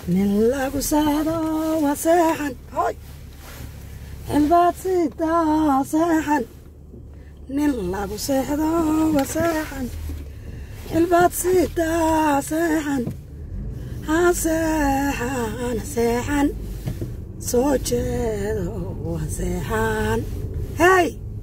nin lagu saado waa seexan hoy xilbaad sidaa seexan nin lagu seexdo waa seexan xilbaad sidaa seexan ha seexan seexan soo jeedo waa seexan hey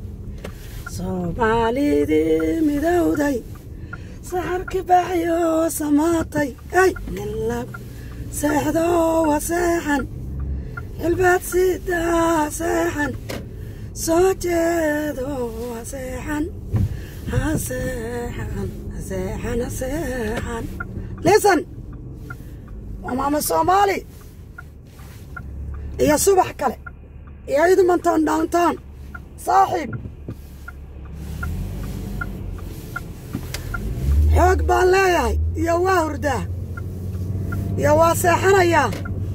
soomaalidii midowday saxarki baxyo samaatay ay nin lagu seexdo waa seexan xilbaad sidaa seexan soo jeedo waa seexan ha seexan ha seexan ha seexan listen waa maama soomaali iyo subax kale iyo idmonton downtown saaxiib xoog baan leeyahay iyo waa hurdaa iyo waa seexanayaa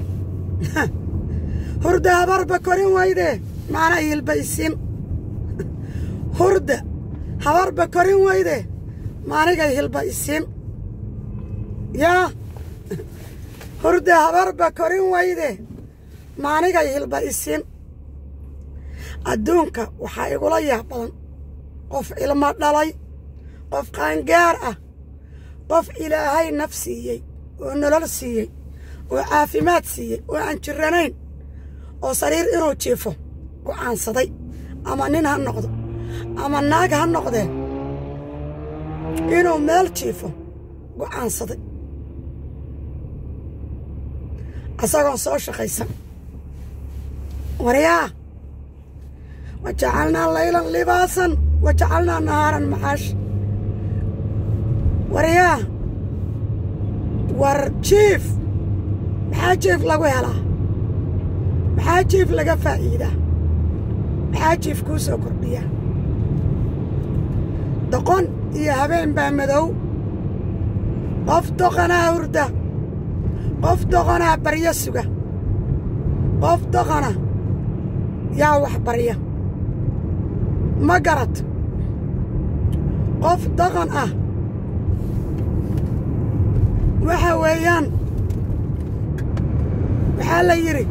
hurda habarba korin weyde maana hilba isin hurda habarba korin weyde maanigay hilba isin yaa hurda habarba korin weyde maanigay hilba isin adduunka waxaa igula yaab badan qof ilmo dhalay qof qaangaar ah qof ilaahay naf siiyey oo nolol siiyey oo caafimaad siiyey oo aan jiranayn oo sariir inuu jiifo go'aansaday ama nin ha noqdo ama naag ha noqdee inuu meel jiifo go'aansaday asagoon soo shaqaysan waryaa wa jacalnaa laylan libaasan wa jacalnaa nahaaran maxaash waryaa war jiif maxaa jiif lagu helaa maxaa jiif laga faa'iidaa maxaa jiif kuu soo kordhiyaa doqon iyo habeen baa madow qof doqonaa hurda qof doqonaa baryo suga qof doqona yaa wax barya ma garad qof doqon ah waxa weeyaan waxaa la yidhi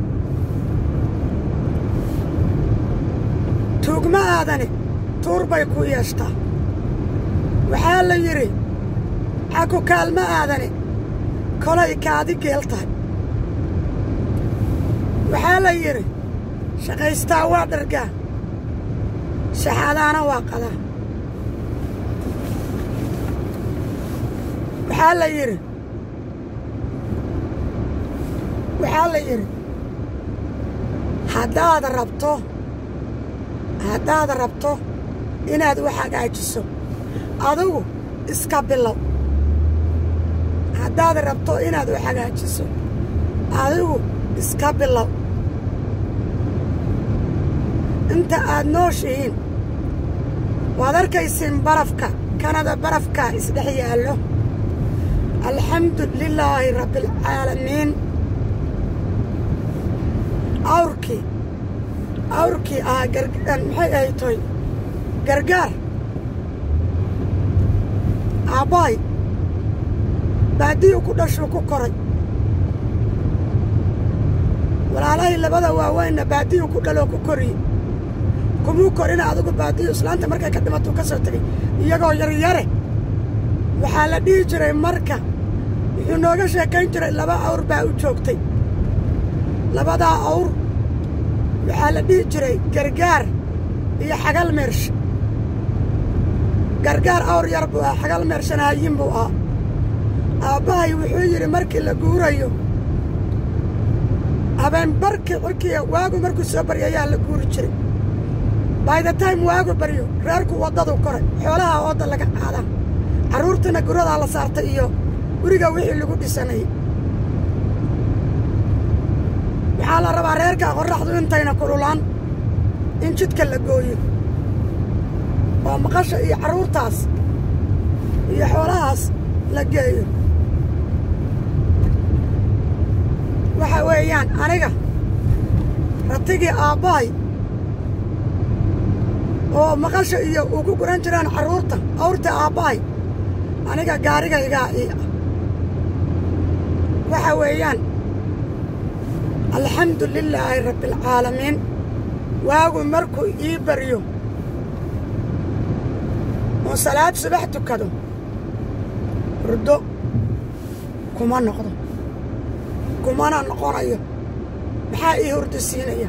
tuugma aadani tuur bay ku yeeshtaa waxaa la yidhi xaku kaalma aadani kolay kaadi geel tahay waxaa la yidhi shaqaystaa waa dhargaa shaxaadaana waa qadaa waxaa la yidhi waxaa la yidhi haddaad rabto haddaad rabto inaad wax hagaajiso adigu iska bilow haddaad rabto inaad wax hagaajiso adigu iska bilow inta aad nooshihiin waad arkaysiin barafka kanada barafka isdhex yaallo alxamdu lilaahi rabbialcaalamiin awrkii awrkii ahaa maxay ahay toy gargaar aabbahay baadiyu ku dhashuu ku koray walaalahay labada waaweynna baadiyu ku dhaloo ku koriyey kumuu korina adigu baadiyu islaanta markay ka dhimatuu ka soo tegay iyagoo yaryare waxaa la dhihi jiray marka wuxuu nooga sheekayn jiray laba awr baa u joogtay labadaa awr waxaa la dhihi jiray gargaar iyo xagal meersh gargaar awr yar buu ahaa xagal meershana hayin buu ahaa aabbahay wuxuu yidhi markii la guurayo habeen barkii cirkiya waagu markuu soo baryo ayaa la guuri jiray by the time waagu baryo reerku waddadu koray xoolaha oodda laga qaadaa carruurtana guradaa la saartay iyo guriga wixii lagu dhisanayay waxaa la rabaa reerka qorraxdu intayna kululaan in jidka la gooyo oo maqasha iyo carruurtaas iyo xoolahaas la geeyo waxa weeyaan aniga ratigii aabbahay oo maqasha iyo uu ku guran jiraan carruurta awrta aabbahay aniga gaarigaygaa ii ah waxa weeyaan alxamdu lilaahi rabbialcaalamiin waagu markuu ii baryo oo salaad subax tukado hurdo kuma noqdo kumana noqonayo maxaa ii hurdo siinaya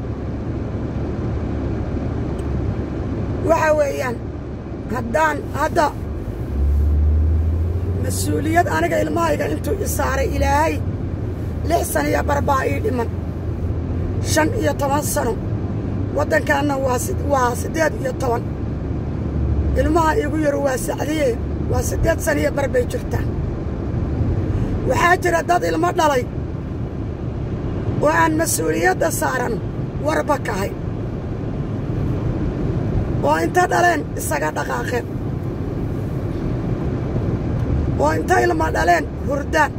waxa weeyaan haddaan hadda mas-uuliyad aniga ilmahayga intuu i saaray ilaahay lix sana iyo barbaa ii dhiman shan iyo toban sano waddankaanna waa siddeed iyo toban ilmaha iigu yaro waa sacdiye waa siddeed sana iyo bar bay jirtaa waxaa jira dad ilmo dhalay oo aan mas-uuliyadda saaran warba kahay oo inta dhaleen isaga dhaqaaqeen oo inta ilma dhaleen hurdaan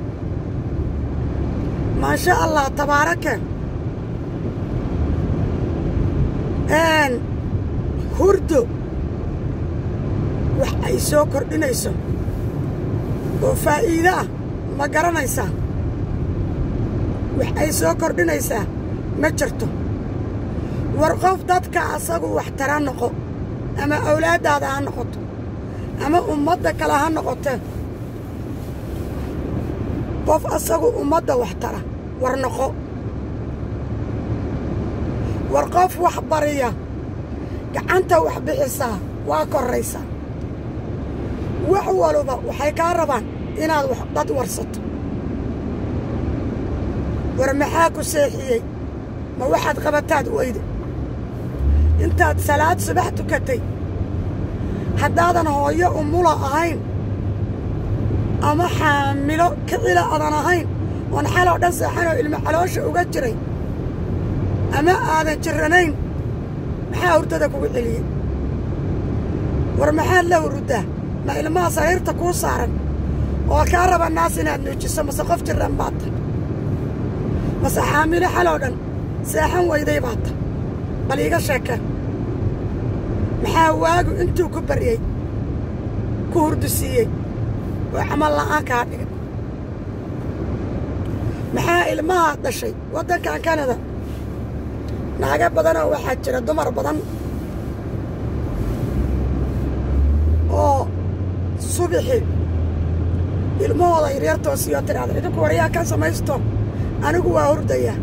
maasha allah tabaarakeen hurdo wax ay soo kordhinayso oo faa'iide ah ma garanaysaa wax ay soo kordhinaysaa ma jirto war qof dadka asagu wax tara noqo ama awlaaddaada ha noqoto ama ummadda kale ha noqotee qof asagu ummadda wax tara war noqo war qof wax bariya gacanta wax bixisaa waa korraysaa wax waluba waxay kaa rabaan inaad wax dad warsato war maxaa ku seexiyey ma waxaad qabataad weyde intaad salaad subax tukatay haddaadan hooyo umula ahayn ama xaamilo kicila aadan ahayn oon xaloo dhan seexanoo ilmo caloosha uga jiray ama aadan jirranayn maxaa hurdada kugu celiyey war maxaad la huruddaa ma ilmaha sariirta kuu saaran oo kaa raba naas inaad nuujiso mase qof jirran baad ta mase xaamilo xaloo dhan seexan weyday baad ta bal iiga sheekeen maxaa waagu intuu ku baryey ku hurdu siiyey oo camal la'aan kaa dhigay maxaa ilmahaad dhashay waddankan kanada naaga badanoo waxaa jira dumar badan oo subixi ilmahooda yaryar toosiyoo tidhahda idinku waryaa ka samaysto anigu waa hurdayaa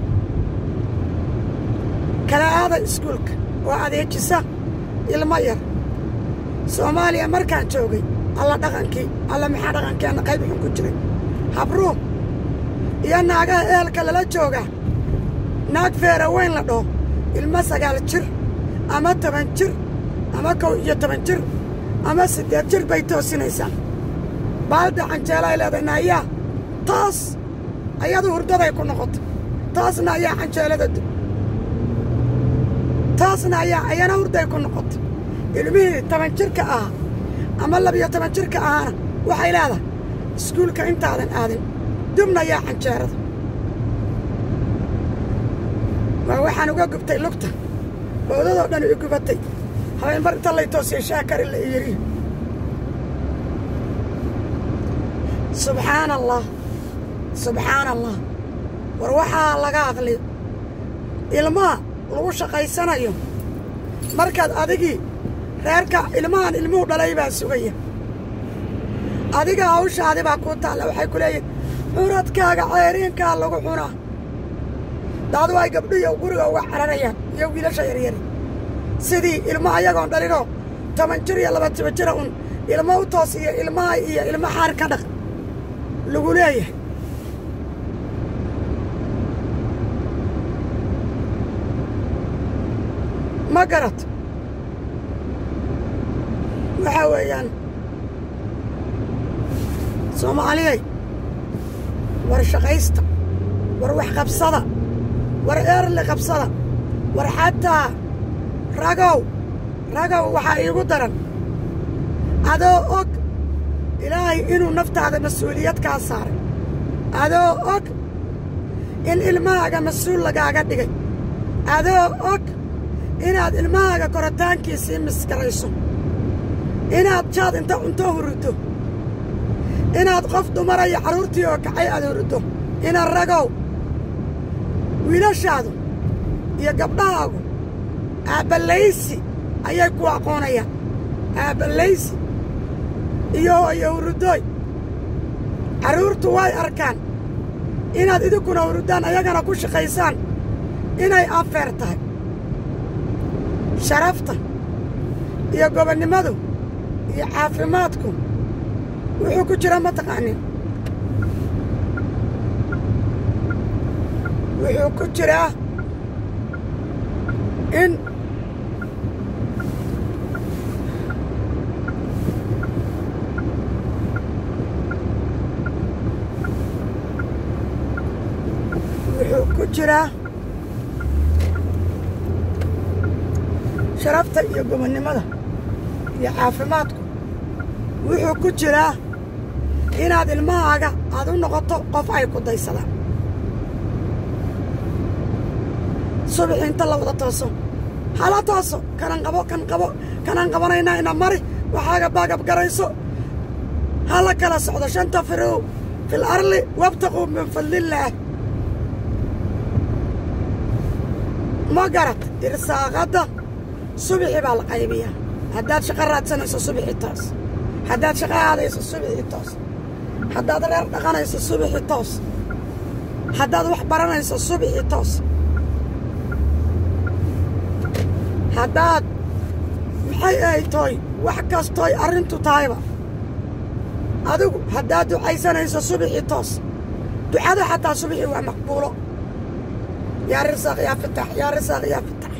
kala aada iskuulka oo adeejisa ilmo yar soomaaliya markaan joogay alla dhaqankii alla maxaa dhaqankeenna qayb xun ku jiray habruum iyo naagaha ehelka lala joogaa naag feera weyn la dhaho ilmo sagaal jir ama toban jir ama kow iyo toban jir ama siddeed jir bay toosinaysaa baalda canjeelay leedahay naayaa taas ayadu hurdaday ku noqotay taasna ayaa canjeelada dub taasna ayaa ayana hurday ku noqotay ilmihii toban jirka ahaa ama labiyo toban jirka ahaana waxay leedahay iskuulka intaadan aadin dubna yaa canjeerada waa waxaan uga gubtay lugta bowdadoo dhan i gubatay habeenbar inta lay toosiyay shaakari la iyiri subxaana allah subxaana allah war waxaa laga aqliyo ilmaha lagu shaqaysanayo markaad adigii reerka ilmahan ilmuhu dhalay baa sugaya adiga hawshaadi baa kuu taalla waxay ku leeyihin curadkaaga ceeriinkaa lagu cunaa daadu ay gabdhiyo guriga uga cararayaan iyo wiilasha yaryari sidii ilmo ayagoon dhalinoo toban jir iyo laba toban jira un ilmo u toos iyo ilmaha iyo ilmo xaar ka dhaq lagu leeyahay ma garat waxaa weeyaan soomaaliyay war shaqaysta war wax qabsada war eerli qabsada war xataa ragow ragow waxaa iigu daran adoo og ilaahay inuu naftaada mas-uuliyad kaa saaray adoo og in ilmahaaga mas-uul lagaaga dhigay adoo og inaad ilmahaaga koritaankiisii miskarayso inaad jaad inta cunto huruddo inaad qof dumaraya carruurtii oo kacay aad huruddo ina ragow wiilashaadu iyo gabdhahaagu aabbalaysi ayay ku aqoonayaan aabbalaysi iyo hooyo hurudooy carruurtu way arkaan inaad idinkuna hurudaan ayagana ku shaqaysaan inay anfeer tahay sharafta iyo gobonnimadu iyo caafimaadku wuxuu ku jira ma taqaanin wuxuu ku jiraa in wuxuu ku jiraa sharafta iyo gobonnimada iyo caafimaadku wuxuu ku jiraa inaad ilmahaaga aad u noqoto qof ay ku daysadaan subaxi inta la wada tooso hala tooso kanan qabo kan qabo kanaan qabanaynaa ina mari waxaaga baagab garayso ha la kala socdo shanta firow fil arli wabtaquu min fadlillaah ma garad irsaaqadda subixi baa la qaybiyaa haddaad shaqo raadsanayso subixi toos haddaad shaqo aadayso subixi toos haddaad reer dhaqanayso subixi toos haddaad wax baranayso subixi toos haddaad maxay ay toy wax kastooy arrintu tahayba adigu haddaad ducaysanayso subixi toos ducada xataa subixi waa maqbuulo yaa risaaq yaa fitax yaa risaaq yaa fitax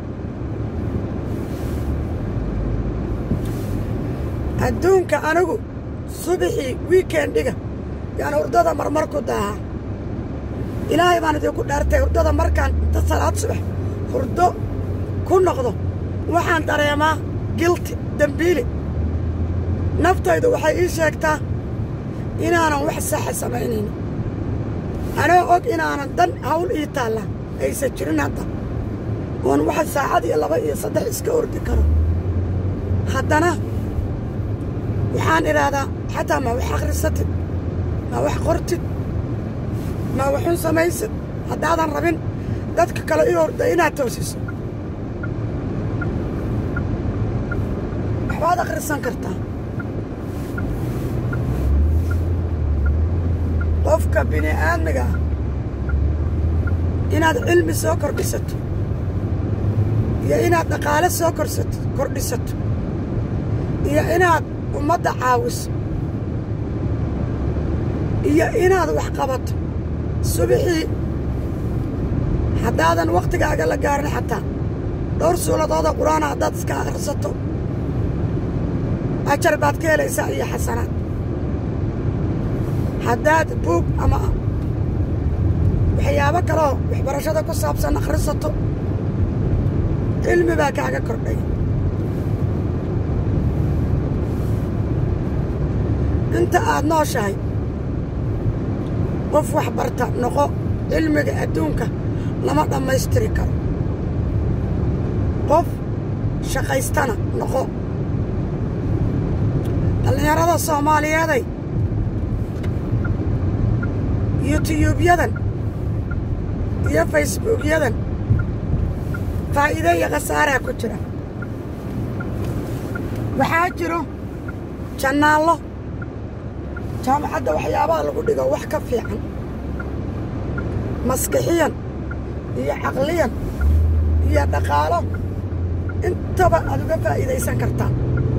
adduunka anigu subixii wiikendiga yaan hurdada marmar ku daahaa ilaahay baan idinku dhaartay hurdada markaan inta salaad subax hurdo ku noqdo waxaan dareemaa gilti dembiili naftaydu waxay ii sheegtaa inaanan wax saxa samaynaynin anoo og inaanan dan hawl ii taalla aysan jirin hadda oon waxa saacad iyo laba iyo saddex iska ordi karo haddana waxaan idhaahdaa xataa ma wax akhrisatid ma wax qortid ma waxun samaysid haddaadan rabin dadka kale ii orda inaad toosiso waxbaad akhrisan kartaa qofka bini aadmiga ah inaad cilmi soo kordhisato iyo inaad dhaqaale soo korsato kordhisato iyo inaad ummadda caawiso iyo inaad wax qabato subixii haddaadan wakhtigaaga la gaarin xataa dhowr suuladooda qur-aana haddaad iska akhrisato ajar baad ka helaysaa iyo xasanaad haddaad buug ama waxyaabo kaleoo waxbarashada ku saabsan akhrisato cilmi baa kaaga kordhay inta aad nooshahay qof wax barta noqo cilmiga adduunka lama dhammaystiri karo qof shaqaystana noqo dhallinyarada soomaaliyeeday yutiyubyadan iyo facebuukyadan faa'iide iyo khasaaraa ku jira waxaa jiro jannaallo jaamacadda waxyaabaha lagu dhigo wax ka fiican maskixiyan iyo caqliyan iyo dhaqaalo intaba aad uga faa'iidaysan kartaa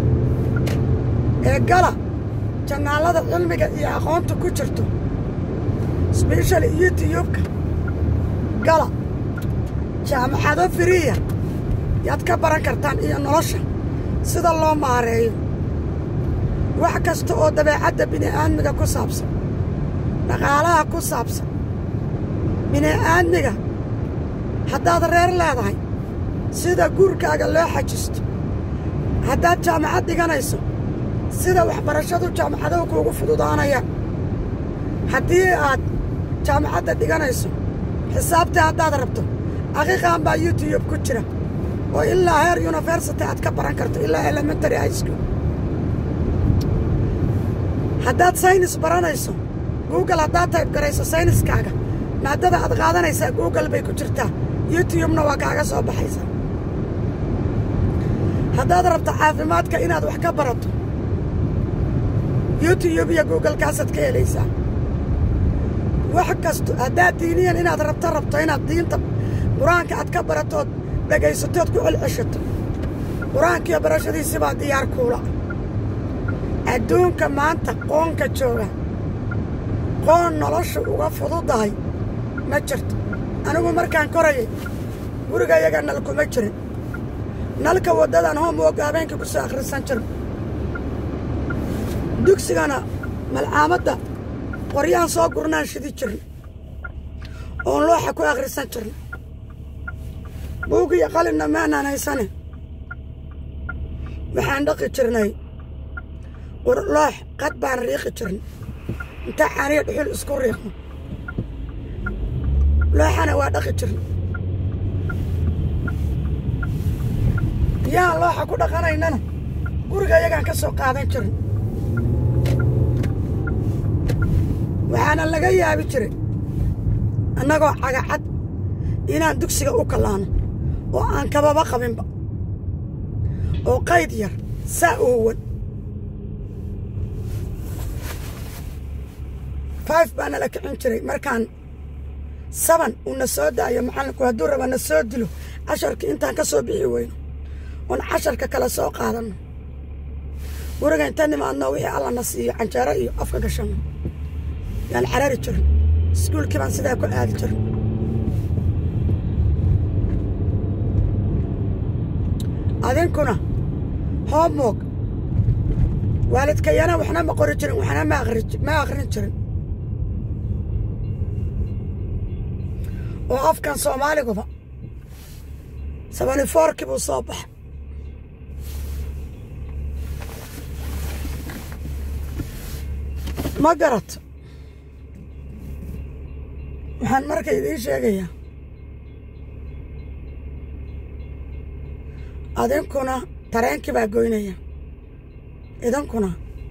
ee gala jannaallada cilmiga iyo aqoonta ku jirto sbeshali yutiyubka gala jaamacado firiya yaad ka baran kartaan iyo nolosha sida loo maareeyo wax kasta oo dabeecadda bini'aadmiga ku saabsan dhaqaalaha ku saabsan bini'aadmiga haddaad reer leedahay sida guurkaaga loo xajisto haddaad jaamacad dhiganayso sida waxbarashadu jaamacaduhu kuugu fududaanayaan haddii aad jaamacadda dhiganayso xisaabtii haddaad rabto aqiiqan baa youtube ku jira oo ilaa heer university aad ka baran karto ilaa elementary high school haddaad saynis baranayso google haddaad tayb garayso sayniskaaga maadada aad qaadanaysaa google bay ku jirtaa youtubena waa kaaga soo baxaysaa haddaad rabto caafimaadka inaad wax ka barato youtube iyo googlekaasaad ka helaysaa wax kasto haddaad diiniyan inaad rabto rabto inaad diinta qur-aanka aad ka baratood dhegaysatood ku celceshato qur-aankiiyo barashadiisi baa diyaar kuula adduunka maanta qoonka jooga qoon nolosha uga fududahay ma jirto anigu markaan korayay gurigayaga nal kuma jirin nalka waddadan hoomwoga habeenkii ku soo akhrisan jiro dugsigana malcaamadda qoryaan soo gurnaan shidi jirna oon looxa ku akhrisan jirna buug iyo qalinna maanaan haysane waxaan dhaqi jirnay loox qad baan riiqi jirnay intaa caaniya dhuxul isku riiqno looxana waa dhaqi jirnay biyaan looxa ku dhaqanaynana guriga iyagaan ka soo qaadan jirnay waxaana laga yaabi jiray annagoo cagacad inaan dugsiga u kallaano oo aan kababa qabinba oo qayd yar saa u huwan five baa nala kicin jiray markaan saban uu na soo daayo macallinku hadduu raba na soo dilo casharkii intaan ka soo bixi weyno oon casharka kale soo qaadanno guriga inta nimaadno wixii alla na siiyo canjeero iyo afka gashanno yaan carari jirin iskuulkii baan sidaa ku aadi jirin adinkuna hoomwoog waalidkayana waxna ma qori jirin waxna ma akhrin jirin oo afkan soomaaliguba sabani foorkii buu soo baxay ma garato waxaan marka idiin sheegayaa adinkuna tareenkii baa goynaya idinkuna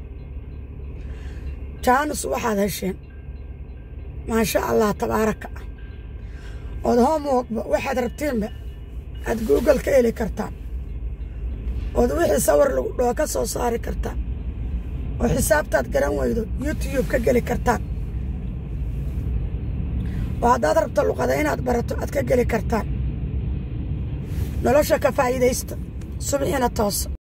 jaanus waxaad hesheen maasha allah tabaaraka ah ood hoomwogba waxaad rabtiinba aad google ka heli kartaan ood wixii sawir lagu dhoo ka soo saari kartaan oo xisaabtaad garan weydo youtube ka geli kartaan oo haddaad rabto luqada inaad barato aad ka geli kartaan nolosha ka faa'iidaysta subxiina toosa